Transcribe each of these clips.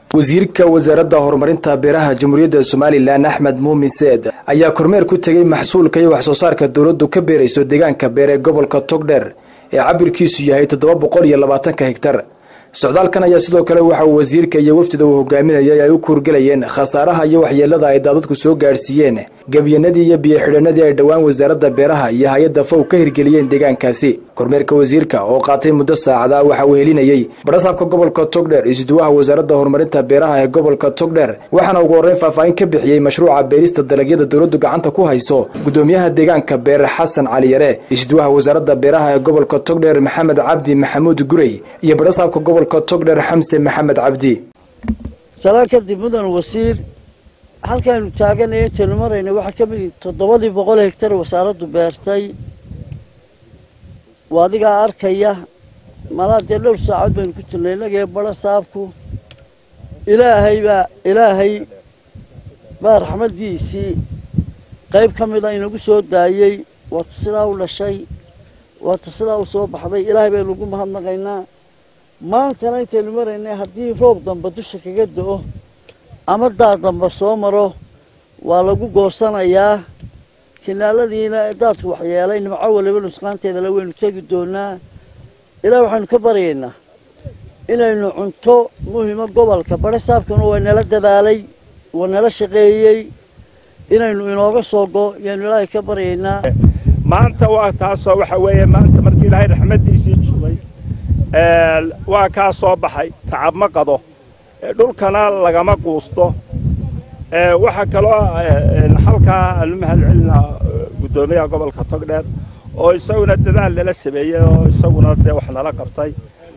wasiirka wasaaradda horumarinta beeraha jamhuuriyadda somalilan axmed muumin seed ayaa kormeer ku tegey maxsuulka iyo wax soo saarka dowladdu ka beerayso deegaanka beer ee gobolka togdheer ee cabirkiisu yahay toddoba boqol iyo labaatanka hegtar socdaalkan ayaa sidoo kale waxa uu wasiirka iyo wafdida uu hogaaminayay ay u kuurgelayeen khasaaraha iyo waxyeelada ay daadadku soo gaadhsiiyeen gebyanadii iyo biyo-xidhanadii ay dhowaan wasaaradda beeraha iyo hay-adda fow ka hirgeliyeen deegaankaasi kormeerka wasiirka oo qaatay muddo saacada waxa uu helinayey badhasaabka gobolka togdheer isduwaha wasaaradda horumarinta beeraha ee gobolka togdheer waxaana ugu horreyn faahfaahin ka bixiyey mashruuca beerista dalagyada dowladdu gacanta ku hayso gudoomiyaha deegaanka beer xasan cali yare isduwaha wasaaradda beeraha ee gobolka togdheer maxamed cabdi maxamuud gurey iyo badhasaabka gobolka togdheer xamse maxamed cabdi salaan kadib mudan wasiir halkaaynu taaganay intaynu marayna waxaa ka mid toddobadii boqol hegtar wasaaraddu beertay waa adigaa arkaya malaa dee dhowr saacood baynu ku jirnay innagee badho saabku ilaahay baa ilaahay baa raxmaddiisii qayb ka mida inagu soo daayey waata sidaa u dhashay waata sidaa u soo baxday ilaahay baynu ugu mahadnaqaynaa maantana intaynu maraynay haddii roob damba dusha kaga do-o ama daad damba soo maro waa lagu goosanayaa kinaaladiina daadku waxyeelay nimco waliba nusqaanteedala waynu tegi doonaa ilaah waxaynu ka baryaynaa inaynu cunto muhima gobolka badho saabkana waa nala dadaalay waa nala shaqeeyey inaynu inooga soo go yaanu ilaahay ka baryaynaa maanta waa taasoo waxa weeye maanta markii ilaahay raxmaddiisii jubay waa kaa soo baxay tacab ma qado dhulkana lagama quusto waxaa kaloo halkaa aanu mahad celinaa guddoomiyaha gobolka togdheer oo isaguna dadaal nala sameeyey oo isaguna dee wax nala qabtay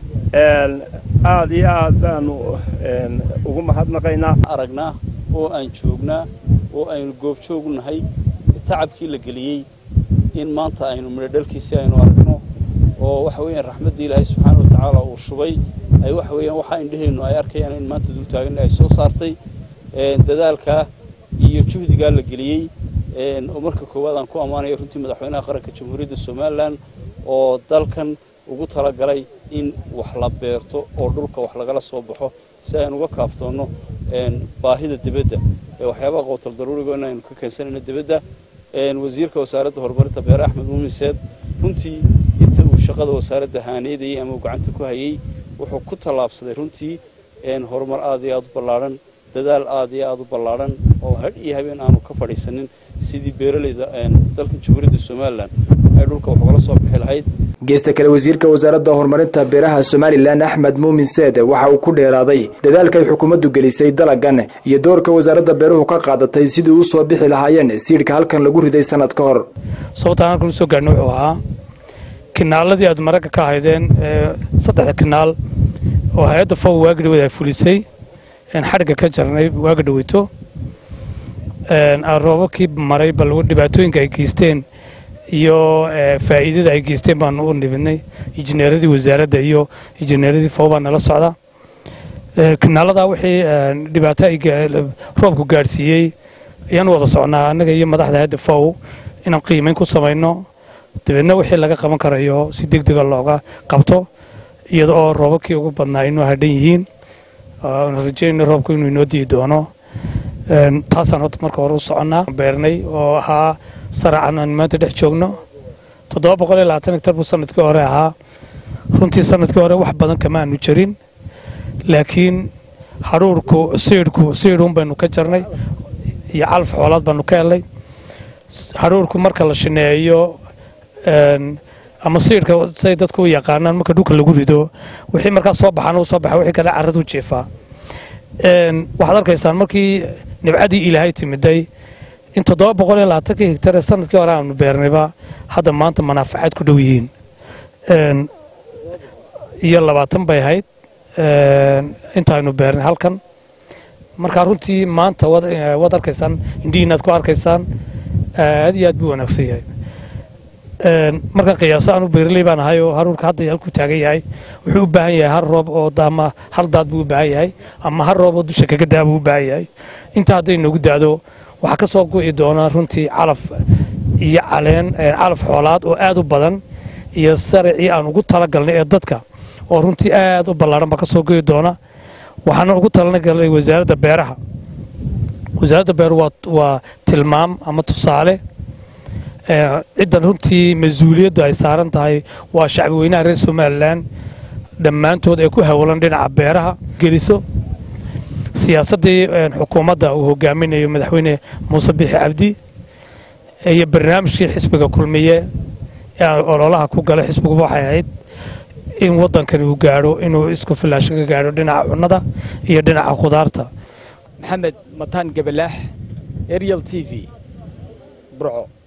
aad iyo aad baanu ugu mahadnaqaynaa aragnaa oo aan joognaa oo aynu goobjoog nahay tacabkii la geliyey in maanta aynu midho dhalkiisii aynu aragno oo waxa weeyaan raxmaddii ilaahay subxaana wa tacaala uu shubay ay waxa weeyaan waxaa indhaheennu ay arkayaan in maanta dul taagan ay soo saartay dadaalkaa iyo juhdigaa la geliyey oo marka koowaad aan ku ammaanayo runtii madaxweynaha qaranka jamhuuriyadda somalilan oo dalkan ugu talagalay in wax la beerto oo dhulka wax lagala soo baxo si aynu uga kaaftoonno baahida dibadda ee waxyaabaha qowtal daruuriga in aynu ka keensanayno dibadda wasiirka wasaaradda horumarinta beere axmed muumin seed runtii inta uu shaqada wasaaradda haaneydayey ama uu gacanta ku hayey wuxuu ku tallaabsaday runtii horumar aad iyo aad u ballaadhan dadaal aad iyo aad u ballaadhan oo hadh iyo habeen aanu ka fadhiisanin sidii beeralayda dalkan jamhuuriyadda somalilan ay dhulka wax ugala soo bixi lahayd geesta kale wasiirka wasaaradda horumarinta beeraha somalilan axmed muumin seed waxa uu ku dheeraaday dadaalkay xukuumaddu gelisay dalagan iyo doorka wasaaradda beeruhu ka qaadatay sidii u soo bixi lahaayeen siidhka halkan lagu riday sanad ka hor sababtaan halkan usoo gaadhna wuxuu ahaa kinaaladii aad maragga ka haydeen saddexda kinaal oo hay-adda fow waaga dhaweed ay fulisay xadhigga ka jarnay waaga dhaweyto roobabkii maray bal dhibaatooyinka ay geysteen iyo faa'iidada ay geysteen baanu u nimidnay injineeradii wasaaradda iyo injineeradii fow baa nala socda kinaaladaa wixii dhibaato roobku gaadhsiiyey ayaan wada socnaa annaga iyo madaxda hayadda fow inaan qiimayn ku samayno dabeedna wixii laga qaban karayo si deg dega looga qabto iyada oo roobabkii ugu badnaa inuu hadhan yihiin rajeynayno roobku inuu inoo dii doono taasaan horta marka hore u soconnaa beernay oo ahaa saracan aan maanta dhex joogno toddoba boqol iyo labaatan hektar buu sanadkii hore ahaa runtii sanadkii hore wax badan kama aanu jarin laakiin hadhuurku siidhku siidhuun baynu ka jarnay iyo calaf xoolaad baanu ka helnay hadhuurku marka la shineeyo ama siidhka say dadku u yaqaanaan marka dhulka lagu rido wixii markaas soo baxaan uu soo baxa wixii kale carradu jeefaa waxaad arkaysaan markii nibcadii ilaahay timiday in toddoba boqol iyo labaatankii hegtar ee sanadkii hore aanu beernayba hadda maanta manaafacaad ku dhow yihiin iyo labaatan bay ahayd intaaynu beernay halkan markaa runtii maanta waad arkaysaan indhihiinaad ku arkaysaan aad iyo aad buu wanaagsan yahay markaan qiyaaso aanu beeraley baan ahay oo haruurka hadda halkuu taagan yahay wuxuu u baahan yahay hal roob oo ama hal daad buu u baahan yahay ama hal roob oo dusha kaga daa buu u baahan yahay intaa hadday noogu daado waxaa ka soo go'i doona runtii calaf iyo caleen calaf xoolaad oo aad u badan iyo saricii aan ugu talagalnay ee dadka oo runtii aad u ballaaran baa ka soo go'i doona waxaana ugu talagalay wasaaradda beeraha wasaaradda beeruhu waa tilmaam ama tusaale ciddan runtii mas-uuliyaddu ay saaran tahay waa shacbi weynaha reer somalilan dhammaantood ee ku howlan dhinaca beeraha geliso siyaasaddii xukuumadda uu hogaaminayo madaxweyne muuse biixi cabdi iyo barnaamijkii xisbiga kulmiye ee ololaha ku galay xisbiguba waxay ahayd in waddankani uu gaadho inuu isku filaasho ka gaadho dhinaca cunnada iyo dhinaca khudaarta maxamed mataan gabalaax arial t v burco